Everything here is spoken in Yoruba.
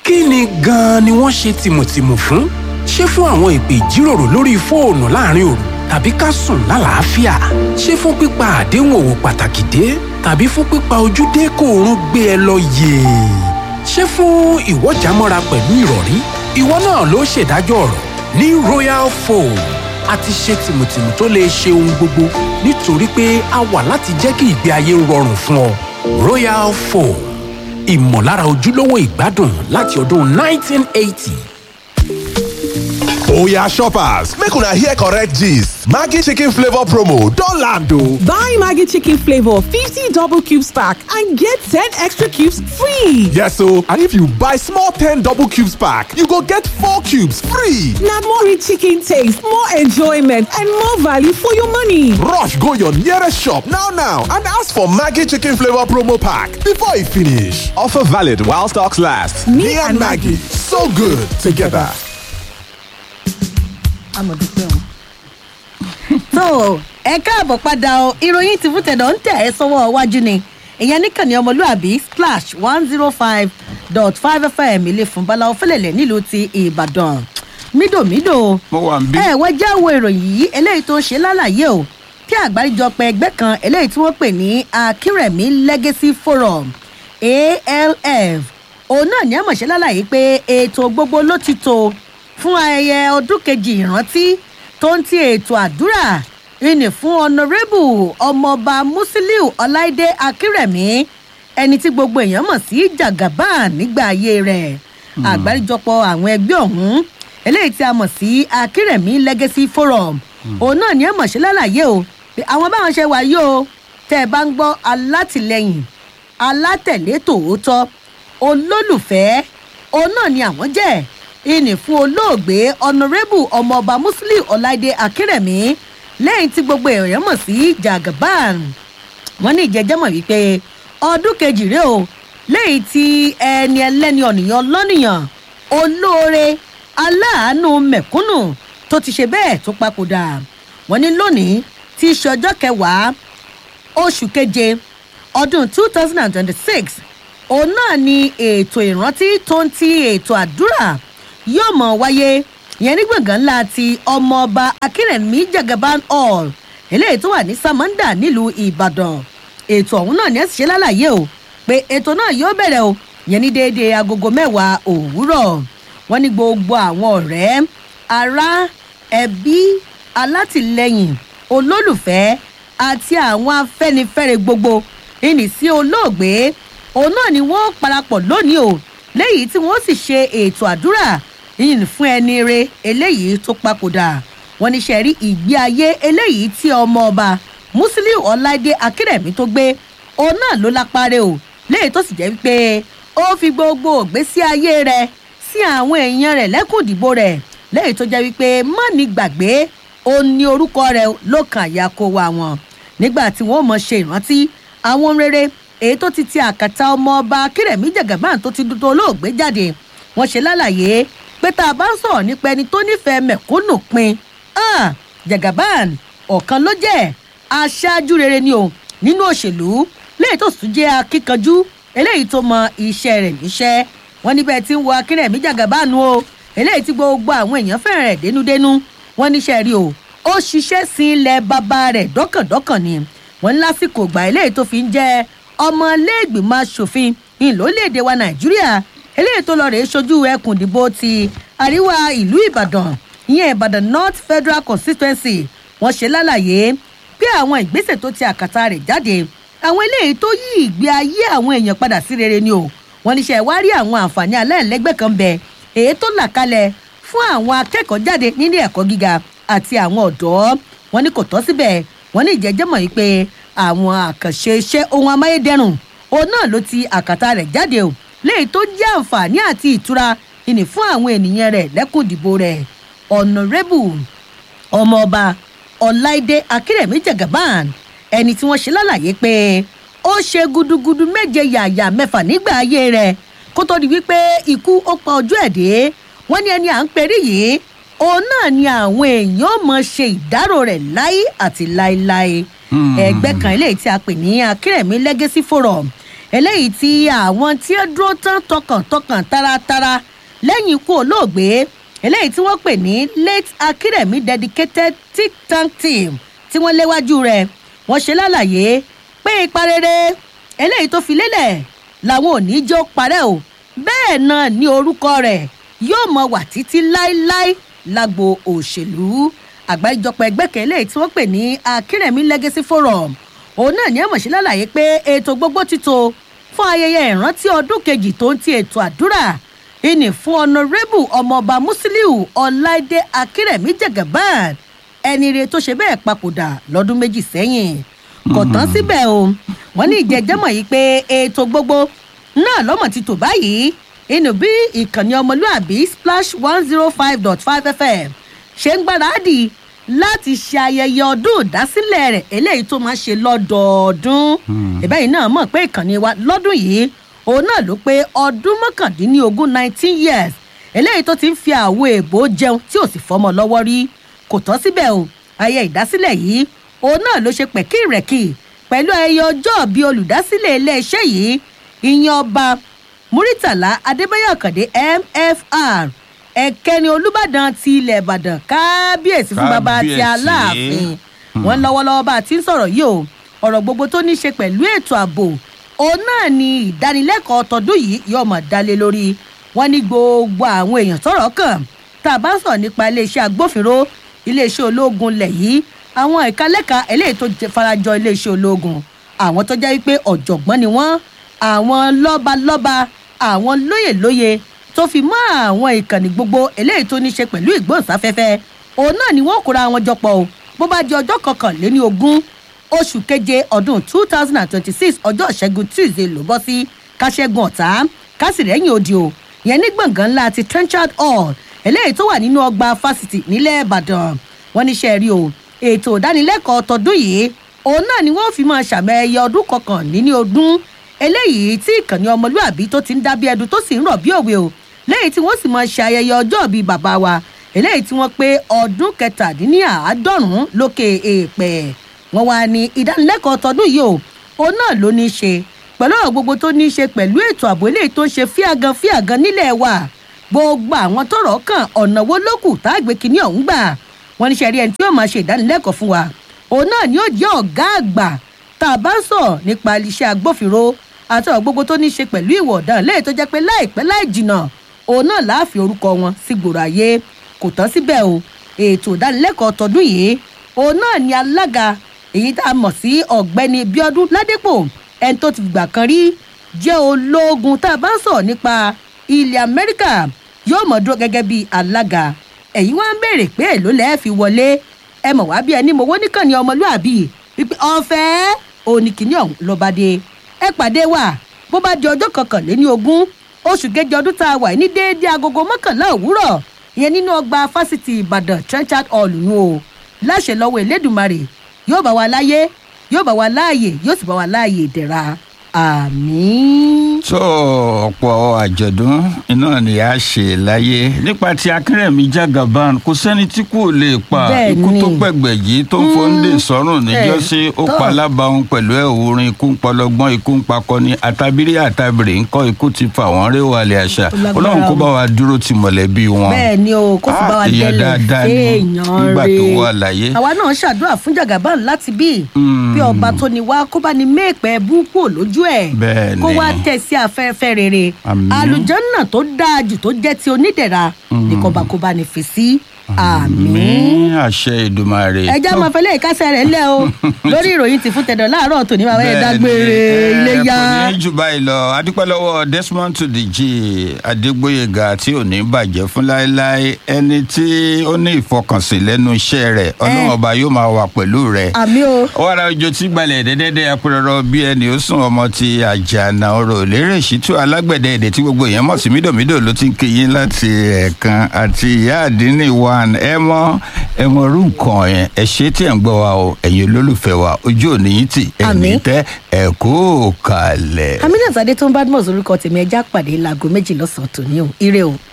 kí ni gan-an ni wọ́n ṣe tìmùtìmù fún? ṣé fún àwọn ìpè ìjíròrò lórí fóònù láàrin òru tàbí ká sùn lálàáfíà? ṣé fún pípa àdéhùn òwò pàtàkì dé tàbí fún pípa ojúdé kó oorun gbé ẹ lọ yèè? ṣé fún ìwọ́jàmọ́ra pẹ̀lú ìrọ̀rí? ìwọ náà ló ṣèdájọ́ ọ̀rọ̀ ní royal foam a ti ṣe tìmùtìmù tó lè ṣe ohun gbogbo nítorí pé a wà láti jẹ́ kí ìgbé ayé rọrùn fún ọ royal foam ìmọ̀lára ojúlówó ìgbádùn láti ọdún 1980. Oya shoppers, make una hear correct gist. Maggi chicken flavor promo don land o. Buy Maggi chicken flavor 50 double cubes pack and get 10 extra cubes free. Yes o, and if you buy small 10 double cubes pack, you go get 4 cubes free. Na more rich chicken taste, more enjoyment and more value for your money. Rush go your nearest shop now now and ask for Maggi chicken flavor promo pack before e finish. Offer valid while stocks last. Me, and Maggi, so good together. amọ̀dúpẹ́ o. tó o ẹ káàbọ̀ padà o ìròyìn ti fún tẹ̀dọ̀ ń tẹ̀ ẹ́ sọ́wọ́ iwájú ni ìyẹn níkànnì ọmọlúàbí splash one zero five dot five fm ilé fún balawo fẹlẹ̀lẹ̀ nílùú ti ìbàdàn mídòmídò mo wà ń bí. ẹ wọ́n já wo ìròyìn yìí eléyìí tó ń ṣe lálàyé o kí àgbáríjọpọ̀ ẹgbẹ́ kan eléyìí tí wọ́n pè ní akínrẹ̀mí legacy forum alf òun náà ní àmọ̀ṣẹ́ lálàyé pé ètò gbogbo ló ti tó fún ayẹyẹ ọdún kejì ìrántí tó ń ti ètò àdúrà ìní fún ọ̀nàrẹ́bù ọmọọba musiliu ọláìdé akínrẹ̀mí ẹni tí gbogbo èèyàn mọ̀ sí jagaban nígbà ayé rẹ̀ àgbáríjọpọ̀ àwọn ẹgbẹ́ ọ̀hún eléyìí tí a mọ̀ sí akínrẹ̀mí legacy forum òun náà ní ẹ̀mọ̀ṣẹ́ lálàyé o pé àwọn báwọn ṣe wáyé o tẹ́ ẹ bá ń gbọ́ alátìlẹyìn alátẹ̀lé tòótọ́ olólùfẹ́ òun náà ni àwọn jẹ́ ìní fún olóògbé ọ̀nàrẹ́bù ọmọọba muslim ọ̀láìdé akérèmí lẹ́yìn tí gbogbo èèyàn mọ̀ sí jagaban wọ́n ní ìjẹ́jẹ́mọ̀ wípé ọdún kejì rèé o lẹ́yìn tí ẹni ẹlẹ́ni ọ̀nìyàn lọ́nìyàn olóore aláàánú mẹ̀kúnnù tó ti ṣe bẹ́ẹ̀ tó papòdà wọ́n ní lónìí tí í ṣe ọjọ́ kẹwàá oṣù keje ọdún two thousand and twenty-six òun náà ni ètò ìrántí tó ń ti ètò àdúrà yóò mọ̀ wáyé ìyẹn ní gbọ̀ngàn ńlá ti ọmọọba akérèmí jagaban hall eléyìí tó wà ní samanda nílùú ìbàdàn ètò ọ̀hún náà ní ẹ̀ ṣe lálàyé o pé ètò náà yóò bẹ̀rẹ̀ o ìyẹn ní déédéé agogo mẹ́wàá òwúrọ̀ wọ́n ní gbogbo àwọn ọ̀rẹ́ ará ẹbí alátìlẹyìn olólùfẹ́ àti àwọn afẹ́nifẹ́re gbogbo ìní sí olóògbé òun náà ni wọ́n parapọ̀ lónìí o léyìí tí wọ́n sì ṣe ètò àdúrà yìnyín fún ẹni re eléyìí tó papòdà wọn ní sẹ́rí ìgbé ayé eléyìí tí ọmọ ọba musiliu ọláìdé akérèmí tó gbé òun náà ló lápárẹ o léyìí tó sì jẹ́ wípé ó fi gbogbo ògbésí ayé rẹ̀ sí àwọn èèyàn rẹ̀ lẹ́kùn ìdìbò rẹ̀ léyìí tó jẹ́ wípé má ní gbàgbé ó ní orúkọ rẹ̀ ló kàn yà kó wa wọn nígbà tí wọ́n mọ̀ ṣe ìrántí àwọn rere èyí tó ti ti àkàtà ọmọ ọba akérèmí jagaban tó ti dúdú olóògbé jáde wọn ṣe lálàyé pé tá a bá ń sọ̀rọ̀ nípa ẹni tó nífẹ̀ẹ́ mẹ̀kúnnù pin ah, jagaban ọ̀kan ló jẹ́ aṣáájú rere ni o nínú òṣèlú léyìí tó sì jẹ́ akíkanjú eléyìí tó mọ iṣẹ́ rẹ̀ níṣẹ́ wọn níbẹ̀ tí ń wọ akérèmí jagaban o eléyìí tí gbogbo àwọn èèyàn fẹ́ràn rẹ̀ dénúdénú wọn níṣẹ́ rí o ó ṣiṣẹ́ sí ilẹ̀ bàbá rẹ̀ dọ́kàndọ́kàn ni wọn ní lásìkò ìgbà eléyìí tó fi ń jẹ́ ọmọlẹ́gbìmọ̀ asòfin ìlólèdè wa nàìjíríà eléyìí tó lọ rèé sojú ẹkùn ìdìbò ti àríwá ìlú ìbàdàn ìyẹn ìbàdàn north federal constituency wọn ṣe lálàyé pé àwọn ìgbésẹ̀ tó ti àkàtà rẹ̀ jáde àwọn eléyìí tó yí ìgbé ayé àwọn èèyàn padà sí rere ni o wọn níṣẹ́ wá rí àwọn àǹfààní aláìlẹ́gbẹ́ kan bẹ èyí tó là kalẹ̀ fún àwọn akẹ́kọ̀ọ́ jáde nílé ẹ̀kọ́ gíga àti àwọn ọ̀dọ́ wọn ní kò tọ́ síbẹ̀ wọn ní ìjẹ́jẹ́mọ̀ yìí pé àwọn àkànṣe iṣẹ́ ohun amáyédẹrùn òun náà ló ti àkàtà rẹ̀ jáde o léyìí tó jẹ́ àǹfààní àti ìtura ìní fún àwọn ènìyàn rẹ̀ lẹ́kùn ìdìbò rẹ̀ ọ̀nàrẹ́bù ọmọọba ọláìdé akérèmí jagaban ẹni tí wọ́n ṣe lálàyé pé ó ṣe gudugudu méje yàyà mẹ́fà nígbà ayé rẹ̀ kó tó di wípé ikú ó pa ojú ẹ̀ dé wọ́n ní ẹni à ń perí yìí òun náà ni àwọn èèyàn mọ̀ ṣe ìdárò rẹ̀ láé àti láéláé ẹgbẹ́ kan eléyìí tí a pè ní akérèmí legacy forum eléyìí tí àwọn tí ó dúró tán tọkàntọkàn taratara lẹ́yìn ikú olóògbé eléyìí tí wọ́n pè ní late akérèmí dedicated think tank team tí wọ́n léwájú rẹ̀ wọ́n ṣe lálàyé pé ipa rere eléyìí tó fi lélẹ̀ làwọn ò ní jẹ́ ó parẹ́ o bẹ́ẹ̀ náà ní orúkọ rẹ̀ yóò mọ wà títí láéláé lágbo òṣèlú àgbáríjọpọ̀ ẹgbẹ́ kan eléyìí tí wọ́n pè ní akérèmí legacy forum òun náà ní àmọ̀ṣe lálàyé pé ètò gbogbo ti tó fún ayẹyẹ ìrántí ọdún kejì tó ń ti ètò àdúrà ìní fún ọ̀nàrẹ́bù ọmọọba musiliu ọláìdé akérèmí jagaban ẹni rẹ tó ṣe bẹ́ẹ̀ papòdà lọ́dún méjì sẹ́yìn kò tán síbẹ̀ o wọ́n ní ìjẹ́jẹ́mọ̀ yìí pé ètò gbogbo náà lọ́mọ̀ ti tò báyìí inú bí ìkànnì ọmọlúàbí splash one zero five dot five fm ṣe ń gbáradì láti ṣe ayẹyẹ ọdún ìdásílẹ̀ rẹ̀ eléyìí tó máa ṣe lọ́dọọdún ìbẹ́yìn náà mọ̀ pé ìkànnì wa lọ́dún yìí òun náà ló pé ọdún mọ́kàndínlógún nineteen years eléyìí tó ti ń fi àwo èèbò jẹun tí ò sì fọmọ lọ́wọ́ rí kò tán síbẹ̀ o ayẹyẹ ìdásílẹ̀ yìí òun náà ló ṣe pẹ̀kírẹ̀kì pẹ̀lú ayẹyẹ ọjọ́ bíi olùdásílẹ̀ iléeṣẹ́ yìí ìyẹn ọba muritala adébáyọ̀ àkàndé mfr ẹ̀kẹ́ni olùbàdàn ti ilẹ̀ ìbàdàn kábíyèsí fún baba ti Kábíyèsí. aláàfin wọn lọ́wọ́lọ́wọ́ bá a ti ń sọ̀rọ̀ yìí o ọ̀rọ̀ gbogbo tó ní í ṣe pẹ̀lú ètò ààbò òun náà ni ìdánilẹ́kọ̀ọ́ tọdún yìí yóò mọ̀ dálé lórí wọn ní gbogbo àwọn èèyàn tọ̀rọ̀ kàn tá a bá ń sọ̀rọ̀ nípa iléeṣẹ́ agbófinró iléeṣẹ́ ológun lẹ̀ yìí àwọn ẹ̀ka lẹ́ka eléyìí tó jẹ- farajọ iléeṣẹ́ ológun àwọn tó jẹ́ wípé ọ̀jọ̀gbọ́n ni wọ́n àwọn lọ́balọ́ba àwọn lóyèlóye tó fi mọ́ àwọn ìkànnì gbogbo eléyìí tó ní í ṣe pẹ̀lú ìgbóhùnsáfẹ́fẹ́ òun náà ni wọ́n kóra wọn jọpọ̀ o bó bá di ọjọ́ kọkànléní ogún oṣù keje ọdún two thousand and twenty-six ọjọ́ ìṣẹ́gun tuesday ló bọ́ sí káṣẹ́gun ọ̀tá kásìrẹ́yìn òdì o ìyẹn ní gbọ̀ngàn ńlá ti trenchard hall eléyìí tó wà nínú ọgbà fásitì nílẹ̀ ìbàdàn wọn níṣẹ́ rí o ètò ìdánilẹ́kọ̀ọ́ tọdún yìí òun náà ni wọ́n fi máa ṣàmẹ́yẹ ọdún kọkànléní ọdún eléyìí tí ìkànnì ọmọlúàbí tó ti ń dábí ẹdun tó sì ń rọ̀ bí òwe o lẹ́yìn tí wọ́n sì máa ṣe ayẹyẹ ọjọ́ bíi bàbá wa eléyìí tí wọ́n pé ọdún kẹtàdínláàádọ́rùn-ún lókè èèpẹ̀ wọ́n wá ní ìdánilẹ́kọ̀ọ́ tọdún yìí o òun náà ló ní í ṣe pẹ̀lú ọ̀rọ̀ gbogbo tó ní í ṣe pẹ̀lú ètò ààbò eléyìí tó ń ṣe fíàgan fíàgan nílẹ̀ wa gbogbo àwọn tọrọ kàn ọ̀nà wo ló kù tá a gbé kinní ọ̀hún gbà wọ́n ní sẹ́rí ẹni tí yóò máa ṣe ìdánilẹ́kọ̀ọ́ fún wa òun náà ni yóò jẹ́ ọ̀gá àgbà tá a bá ń sọ̀ nípa iṣẹ́ agbófinró àti ọ̀rọ̀ gbogbo tó ní í ṣe pẹ̀lú ìwọ̀ ọ̀daràn lẹ́yìn tó jẹ́ pé láìpẹ́ láì jìnnà òun náà láàfin orúkọ wọn sí gbòòrò ayé kò tán síbẹ̀ o ètò ìdánilẹ́kọ̀ọ́ tọdún yìí òun náà ni alága èyí tá a mọ̀ sí ọ̀gbẹ́ni bíọ́dún ládépò ẹni tó ti gbà kan rí jẹ́ ológun tá a bá ń sọ̀rọ̀ nípa ilẹ̀ amẹ́ríkà yóò mọ̀ dúró gẹ́gẹ́ bí alága ẹ̀yin wá ń béèrè pé èló lẹ́ẹ̀ fi wọlé ẹ mọ̀ wá bí ẹni mowó níkànnì ọmọlúàbí wípé ọ̀fẹ́ oníkìní ọ̀hún ló bá dé ẹ pàdé wa bó bá di ọjọ́ kọkànléní ogún oṣù kejì ọdún tá a wà ní déédéé agogo mọ́kànlá òwúrọ̀ ìyẹn nínú ọgbà fásitì ìbàdàn trenchard hall nù o láṣẹ lọ́wọ́ elédùnmarè yóò bá wa láyé yóò bá wa láàyè yóò sì bá wa láàyè ìdẹ̀ra àmín. tó ọ̀pọ̀ àjọ̀dún iná ni a ṣe láyé nípa ti akérèmí jagaban kò sẹ́ni tí kò lè pa Bẹ́ẹ̀ ikú tó ni. pẹ̀gbẹ̀ yìí tó ń fọ́ndé sọ́rùn níjọ́sí ó tọ́. pa alábàáhùn pẹ̀lú ẹ̀ orin ikú ń pọlọgbọ́n ikú ń pakọni àtàbírí àtàbìrì ń kọ́ ikú ti fà wọ́n rí wàlẹ̀ àṣà Ó lágbára ọlọ́run kó o. bá wa dúró ti mọ̀lẹ́bí wọn. bẹ́ẹ̀ ni o kó sì bá wa Ah, ìyá délẹ̀ dáadáa ni séèyàn nígbà tó rè. wà láyé. àwa náà ṣàdúrà fún jagaban láti bí bí ọba tó ní wá kó bá ní méèpẹ̀ búkú lójú ẹ̀ Bẹ́ẹ̀ ni. kó wá tẹ̀ sí afẹ́fẹ́ rere Àmín. àlùjọ́nà tó dáa jù tó jẹ́ ti onídẹ̀ra ní kọbakọba ní fi sí àmín ní àṣẹ ìdùmarè. ẹjọ́ máa fẹ́lẹ́ ìkásẹ̀ rẹ̀ lẹ́ o lórí ìròyìn ti fún tẹ̀dọ̀ láàárọ̀ tòní bàbá yẹn dágbére ilé yá. kò ní jù báyìí lọ adúpẹ́ lọ́wọ́ desmond tudeji adégbòyega tí ò ní bàjẹ́ fún láéláé ẹni tí ó ní ìfọkànsìn lẹ́nu iṣẹ́ rẹ̀ ọlọ́run ọba yóò máa wà pẹ̀lú rẹ̀. àmì o wàrà òjò tí gbalẹ̀ dẹ́dẹ́dẹ́ apẹ̀rọ̀rọ̀ bí ẹni ó sùn ọmọ ti àjànà ọ̀rọ̀ lérè ṣìtú alágbẹ̀dẹ èdè tí gbogbo èèyàn mọ̀ sí mídòmídò ló ti ń kéyìn láti ẹ̀ẹ̀kan àti ìyá àdínní one ẹ mọ ẹ mọ orú nǹkan yẹn ẹ ṣe tí ẹ̀ ń gbọ́ wa o ẹ̀yin olólùfẹ́ wa ojú òní yín tì ẹ̀mí Àmín. tẹ́ ẹ̀ kó kalẹ̀. aminat adé tó ń bá dùmọ̀ sórúkọ tèmi ẹja pàdé láago méjì lọ́sàn-án tòní o ire o.